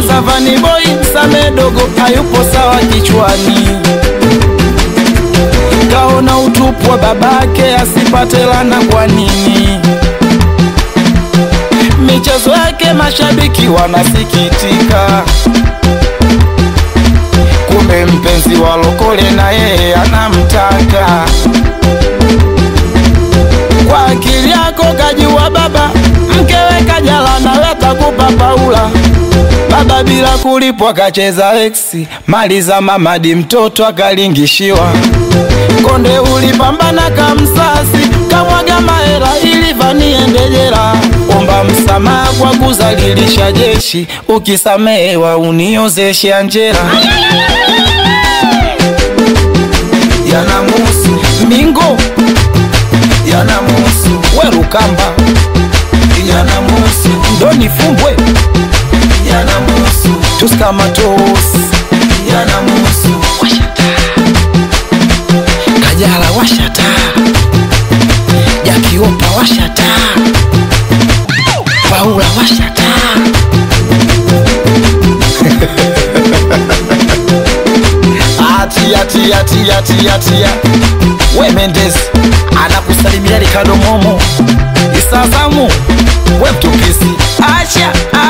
kwanza Vani Boy Msame dogo hayupo sawa kichwani, kaona utupu wa babake asipate lana. Kwa nini michezo yake mashabiki wanasikitika? Kumbe mpenzi wa Lokole na yeye anamtaka. Kwa akili yako kajua baba, mkewe kajala nawe kakupa Paula. Baba bila kulipwa kacheza eksi, mali za mamadi mtoto akalingishiwa. Konde ulipambana kamsasi, kamwaga mahera ili Vani ende jela. Omba msamaha kwa kuzalilisha jeshi, ukisamehewa uniozeshe Anjera. Yanamuhusu Mingo, yanamuhusu Werukamba, yanamuhusu Doni Fumbwe, yanamuhusu Tuskamatos, yanamuhusu Kajala washata, Jakiopa washata, Paula washata. Atia tia tia tia tia, we Mendes anakusalimia Ricardo Momo, Isazamu we mtupisi, acha